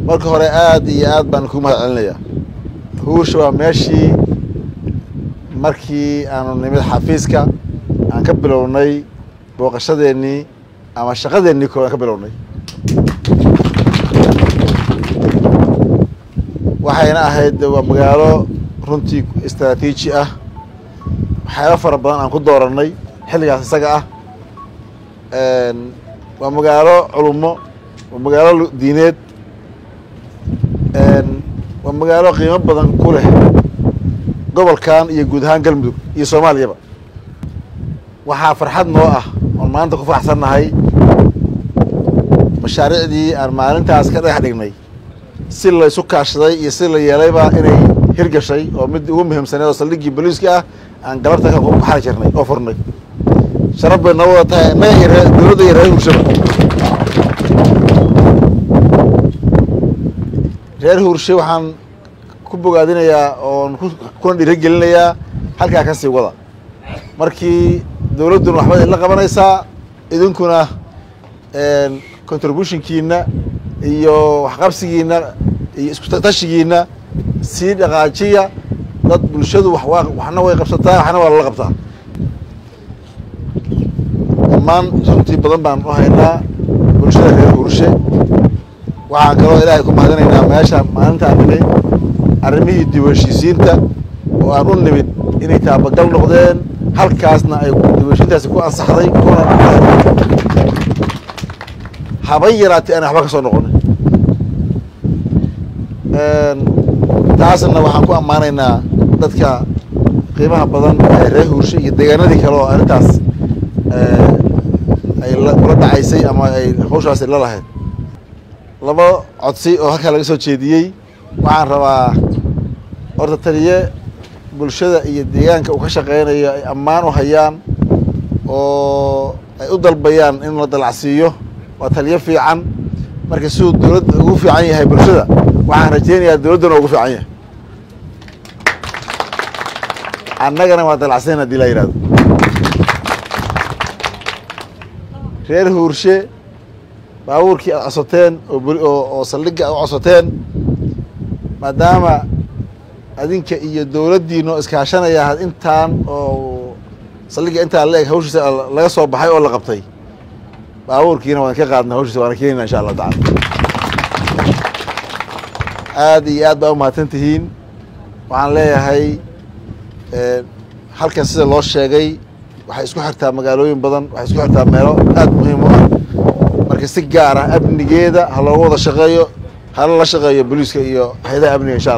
marka hore aad iyo aad baan ku mahad celinayaa huursha waa meeshii markii aanu nimid xafiiska aan ka bilownay booqashadeennii ama shaqadeennii koo aan ka bilownay waxayna ahayd waa magaalo runtii istraatiiji ah waxyaaba fara badan aan ku doorannay xilligaas isaga ah waa magaalo culummo waa magaalo diineed waa magaalo qiimo badan ku leh gobolkan iyo guud ahaan galmudug iyo soomaaliyaba waxaa farxad noo ah oon maanta ku faraxsannahay mashaariicdii aan maalintaas ka dhagax dhignay si la isu kaashaday iyo si la yeelayba inay hirgashay oo mid ugu muhiimsaneed oo saldhiggii boliiska ah aan galabta ka xali jirnay oo furnay sharaf bay noo wada tahay innaga iyo ree dowladda iyo reer huurshaba reer huurshe waxaan ku bogaadinayaa oon kuna dhiirigelinayaa halkaa ka sii wada markii dowladduna waxba idinla qabanaysaa idinkuna contributionkiina iyo waxqabsigiina iyo iskutashigiina sii dhaqaajiya dad bulshadu waxna way qabsataa waxna waa lala qabtaa dhammaan runtii badan baan u haynaa bulshada reer huurshe waxaan kaloo ilaahay ku mahadinaynaa meesha maalintaan nimid arrimihii diiwanshiisiinta oo aan u nimid inay taabagal noqdeen halkaasna ay diiwanshiintaasi ku ansaxday kuna haba yaraatay aan waxba ka soo noqonin taasna waxaan ku ammaanaynaa dadka qiimaha badan ee reer huurshe iyo deegaanadii kale oo arrintaas ay kula dhacaysay ama ay hawshaasi la lahayd laba codsi oo halkaa laga soo jeediyey waxaan rabaa horta taliye bulshada iyo deegaanka uu ka shaqeynayo ay ammaan u hayaan oo ay u dalbayaan in la dalacsiiyo waa taliye fiican marka siduu dowladda ugu fiican yahay bulshada waxaan rajeynayaa dowladdana ugu fiican yahay annagana waa dalacsayn hadii la yihahdo reer huurshe baabuurkii aad codsateen oo saldhigga aad u codsateen maadaama adinka iyo dowladdiino iskaashanaya intaan oo saldhigga intaa la eg hawshiisa laga soo baxay oo la qabtay baabuurkiina waan ka qaadna hawshiisa waana keenayna insha allahu tacala aad iyo aad baa u mahadsan tihiin waxaan leeyahay halkan sida loo sheegay waxay isku xirtaa magaalooyin badan waxay isku xirtaa meelo aad muhiim u ah marka si gaar ah amnigeeda ha looga wada shaqeeyo hala la shaqeeyo booliiska iyo hay-adaha amniga insha alla